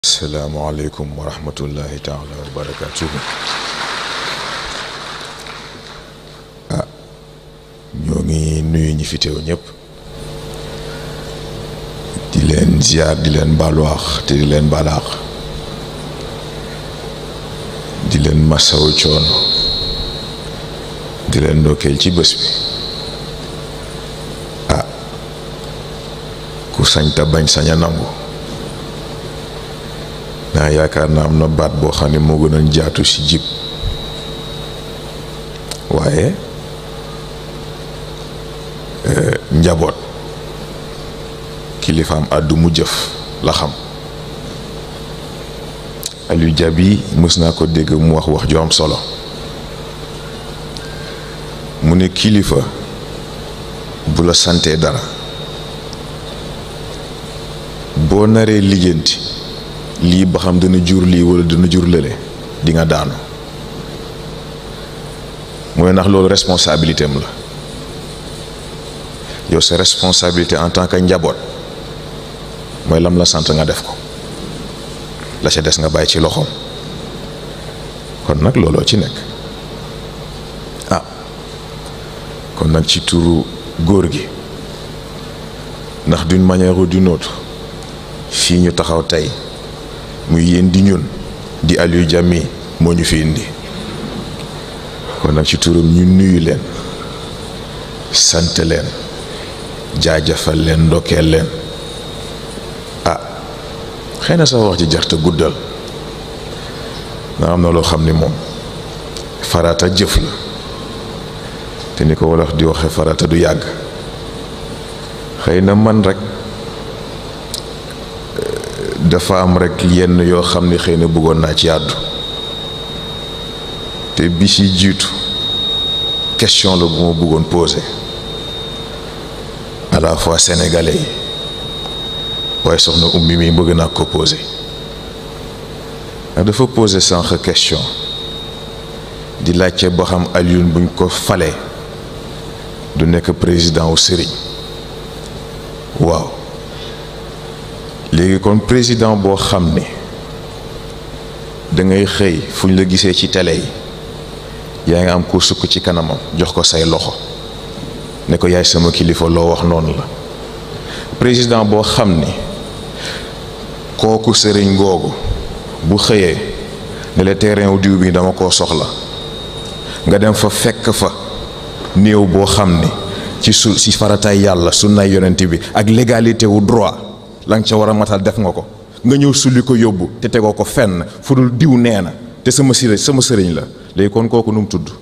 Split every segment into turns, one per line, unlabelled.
asalaamualeykum wa rahmatullahi taala wa barakatuhu ah ñoo ngi nuyu ñi fi teew ñëpp di leen ziar di leen baaluwaax te di leen baalaax di leen masawu coono di leen ndokkeel ci bés bi ah ku sañ ta bañ sañ a nangu naa yaakaar naa am na baat boo xam ne moo gënoon jaatu ci jib waaye njaboot kilifaam àddu mu jëf la xam Aliou Diaby mës naa ko dégg mu wax wax ju am solo mu ne kilifa bu la santee dara boo naree lijjanti lii ba xam dana jur lii wala dana jur lële di nga daanu mooy ndax loolu responsabilité am la yow sa responsabilité en tant que njaboot mooy lam la sant nga def ko la ca des nga bàyyi ci loxoom kon nag looloo ci nekk ah kon nag ci turu góor gi ndax d'une manière ou d'une autre fii ñu taxaw tey muy yéen di ñun di Aliou Diaby moo ñu fi indi kon nag ci turam ñu nuyu leen sant leen jaajëfal leen ndokkeel leen ah xëy na sax wax ci jaxte guddal nga am na loo xam ni moom farata jëf la te ni ko wolof di waxe farata du yàgg xëy na man rek dafa am rek yenn yoo xam ne xëy na bëggoon naa ci àddu te bi ci jiitu question la bu ma bëggoon poser à la fois sénégalais yi waaye soxna ummi mi bëgg naa ko poser ndax dafa poser sànq question di laajte boo xam Alioune buñ ko falee du nekk président wu sëriñ waaw léegi kon président boo xam ne da ngay xëy fu ñu la gisee ci télé yi yaa ngi am ku sukk ci kanamam jox ko say loxo ne ko yaay sama kilifa loo wax noonu la président boo xam ni kooku sëriñ googu bu xëyee ne la terrain wu diw bi dama koo soxla nga dem fa fekk fa néew boo xam ni ci su ci farataay yàlla sunnaay yonent bi ak légalité wu droit la nga ca war a matal def nga ko nga ñëw sulli ko yóbbu te tegoo ko fenn fu dul diw nee na te sama sëriñ sama sëriñ la léegi kon kooku nu mu tudd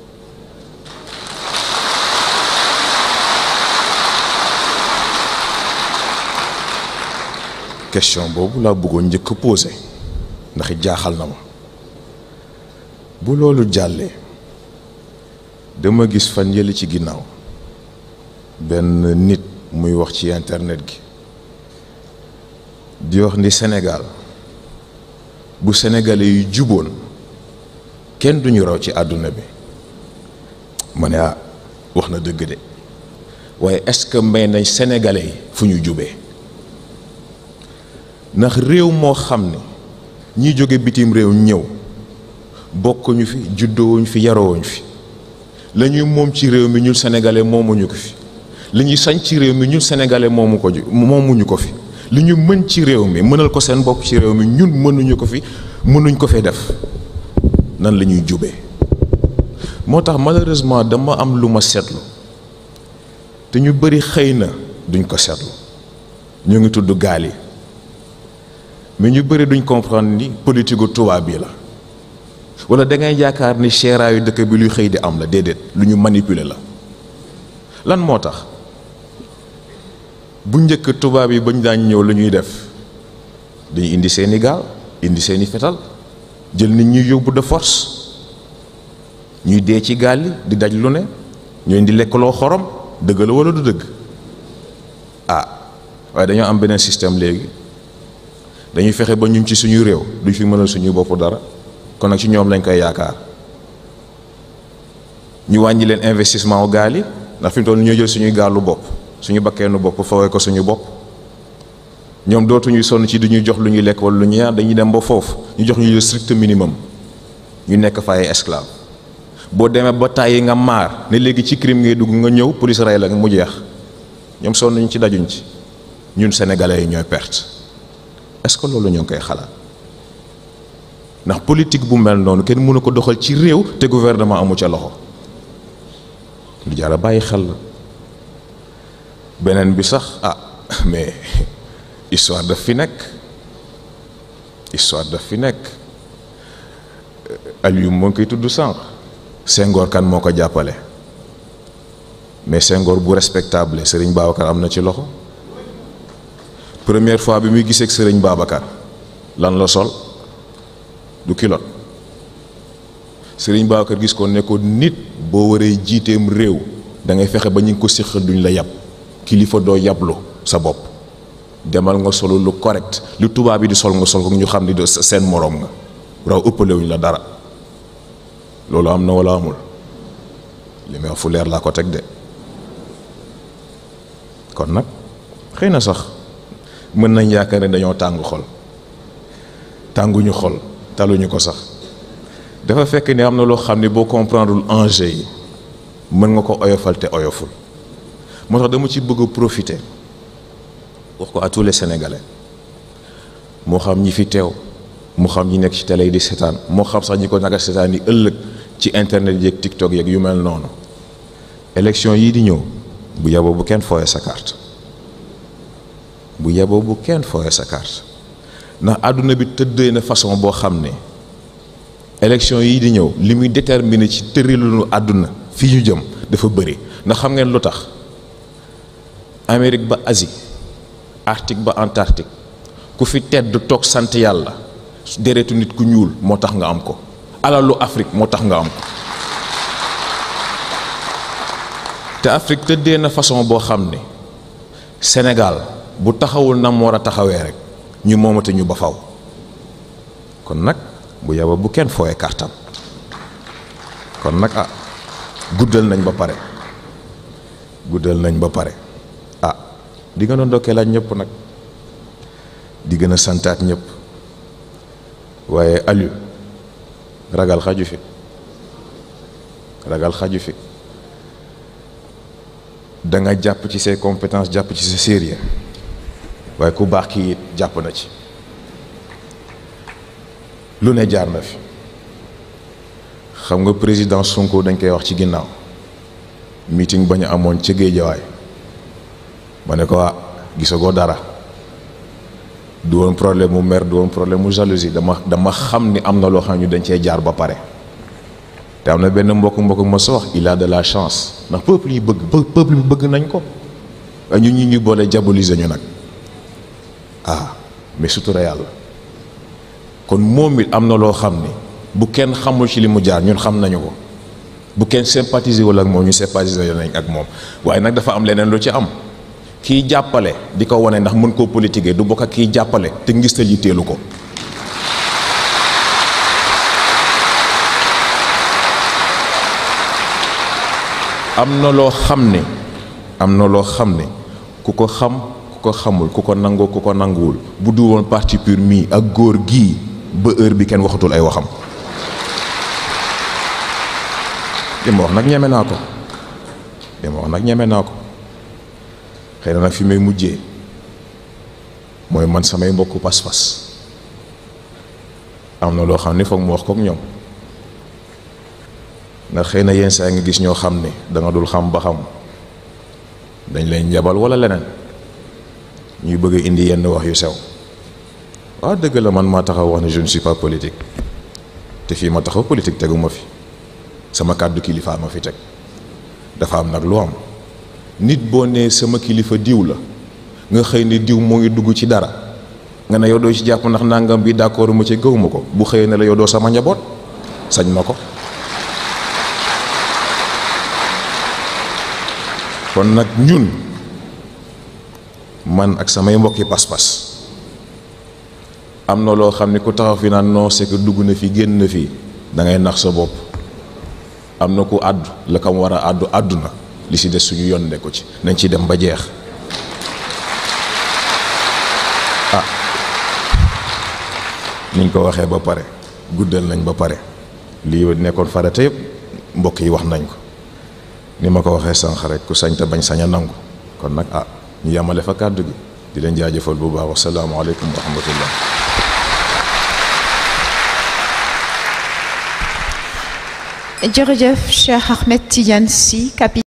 question boobu laa bëggoon njëkk a posé ndax jaaxal na ma bu loolu jàllee dama gis fan yële ci ginnaaw benn nit muy wax ci internet gi di wax ni Sénégal bu sénégalais yu juboon kenn duñu raw ci àdduna bi ma ne ah wax na dëgg de waaye est-ce que may nañ sénégalais yi fu ñu jubee ndax réew moo xam ne ñi jóge bitim réew ñëw bokkuñu fi juddoowuñ fi yarowuñ fi la ñuy moom ci réew mi ñun sénégalais moomuñu ko fi li ñuy sañ ci réew mi ñun sénégalais moomu ko moomuñu ko fi li ñu mën ci réew mi mënal ko seen bopp ci réew mi ñun mënuñu ko fi mënuñ ko fee def nan la ñuy jubee moo tax malheureusement dama am lu ma seetlu te ñu bari xëy na duñ ko seetlu ñu ngi tudd gaal yi mais ñu bari duñ comprendre ni politique gu tubaab bi la wala da ngay yaakaar ni seeraayu dëkk bi luy xëy di am la déedéet lu ñu manipuler la lan moo tax bu njëkk tubaab yi bañ daan ñëw lu ñuy def dañuy indi seeni gaal indi seeni fetal jël nit ñuy yóbbu de force ñuy dee ci gaal yi di daj lu ne ñooy di lekkaloo xorom dëgg la wala du dëgg ah waaye dañoo am beneen système léegi dañuy fexe ba ñun ci suñu réew duñ fi mënal suñu bopp dara kon nag ci ñoom lañ koy yaakaar ñu wàññi leen investissement wu gaal yi ndax fi mu toll ñoo jël suñuy gaalu bopp suñu bakkeenu bopp fawee ko suñu bopp ñoom dootuñuy sonn ci du ñuy jox lu ñuy lekk wala lu ñuy naan dañuy dem ba foofu ñu jox ñu le strict minimum ñu nekk fa ay esclave boo demee ba tàyyi nga maar ne léegi ci crime ngay dugg nga ñëw police rey la mu jeex ñoom sonn ñu ci dajuñ ci ñun sénégalais yi ñooy perte est-ce que loolu ñoo ngi koy xalaat ndax politique bu mel noonu kenn mënu ko doxal ci réew te gouvernement amu ca loxo lu jar a bàyyi xel la beneen bi sax ah mais histoire daf fi nekk histoire daf fi nekk Aliou moo ngi koy tudd sànq Senghor kan moo ko jàppale mais Senghor bu respectable Serigne Babacar am na ci loxo première fois bi muy gisee ak Serigne Babacar lan la sol du kilot Serigne Babacar gis ko ne ko nit boo waree jiiteem réew da ngay fexe ba ñu ngi ko séqal duñ la yab kilifa doo yablu sa bopp demal nga solo lu correct lu tubaab bi di sol nga sol ko ñu xam ni seen moroom nga raw ëppalewuñ la dara loolu am na wala amul li may wax fu leer laa ko teg de kon nag xëy na sax mën nañ yaakaar ne dañoo tàng xol tànguñu xol taluñu ko sax dafa fekk ni am na loo xam ne boo comprendrewul enjeu yi mën nga ko oyofal te oyoful moo tax dama ci bëgg a profiter wax ko à tous les sénégalais moo xam ñi fi teew moo xam ñi nekk ci télé yi di seetaan moo xam sax ñi ko naka seetaan yi ëllëg ci internet yeeg TikTok yeeg yu mel noonu élection yii di ñëw bu yaboo bu kenn fooyee sa carte bu yaboo bu kenn fooyee sa carte ndax àdduna bi tëddee na façon boo xam ne élection yii di ñëw li muy déterminer ci tërilunu àdduna fii ñu jëm dafa bëri ndax xam ngeen lu tax Amérique ba Asie Arctique ba Antarctique ku fi tedd toog sant yàlla deretu nit ku ñuul moo tax nga am ko alalu Afrique moo tax nga am ko te Afrique tëddee na façon boo xam ne Sénégal bu taxawul na mu war a taxawee rek ñu moomate ñu ba faw kon nag bu yaba bu kenn fooyee kartam kon nag ah guddal nañ ba pare guddal nañ ba pare ah di gën a ndokkeelaat ñëpp nag di gën a santaat ñëpp waaye Aliou ragal xaju fi ragal xaju fi da nga jàpp ci say compétences jàpp ci sa sérieux waaye ku baax kii it jàpp na ci lu ne jaar na fi xam nga président Sonko dañ koy wax ci ginnaaw meeting ba ñu amoon ca Géejawaay ma ne ko ah gisagoo dara du woon problème mu mer du woon problème mu jalousie dama dama xam ni am na loo xam ne ñu dañ cee jaar ba pare te am na benn mbokk mbokk ma sa wax il a de la chance ndax peuple yi bëgg peuple bi bëgg nañ ko waaye ñun ñi ñu boole diaboliser ñu nag ah mais sutura yàlla kon moom it am na loo xam ni bu kenn xamul ci li mu jaar ñun xam nañu ko bu kenn sympathiser wala ak moom ñu sympathiser nañ ak moom waaye nag dafa am leneen lu ci am kiy jàppale di ko wane ndax mën koo politiquer du bokk ak kiy jàppale te ngistal yi teelu ko am na loo xam ne am na loo xam ne ku ko xam ku ko xamul ku ko nangoo ku ko nanguwul bu du woon parti pur mii ak góor gii ba heure bi kenn waxatul ay waxam li ma wax nag ñeme naa ko li ma wax nag ñeme naa ko xëy na nag fi may mujjee mooy man samay mbokku pas-pas am na loo xam ne foog mu wax kook ñoom ndax xëy na yenn saa nga gis ñoo xam ne da nga dul xam ba xam dañ leen njabal wala leneen ñuy bëgg a indi yenn wax yu sew waaw dëgg la man maa taxaw wax ne je ne suis pas politique te fii ma taxaw politique tegu ma fi sama kàddu kilifa ma fi teg dafa am nag lu am nit boo nee sama kilifa diw la nga xëy ne diw moo ngi dugg ci dara nga ne yow doo ci jàpp ndax nangam bi d'accord ma ci gëw ma ko bu xëyee ne la yow doo sama njaboot sañ na ko kon nag ñun man ak samay mbokki pas-pas am na loo xam ne ku taxaw fi naan non c'est que dugg na fi génn na fii da ngay nax sa bopp am na ku àddu la kam war a àddu àddu na li si des suñu yoon ne ko ci nañ ci dem ba jeex niñ ko waxee ba pare guddal nañ ba pare lii nekkoon farata yëpp mbokk yi wax nañ ko ni ma ko waxee sànq rek ku sañ te bañ sañ a nangu kon nag ah ñu yamale fa kàddu gi di leen jaajëfal bu baax wasalaamaaleykum wa rahmatullah
jërëjëf Cheikh Ahmed Tidiane Sy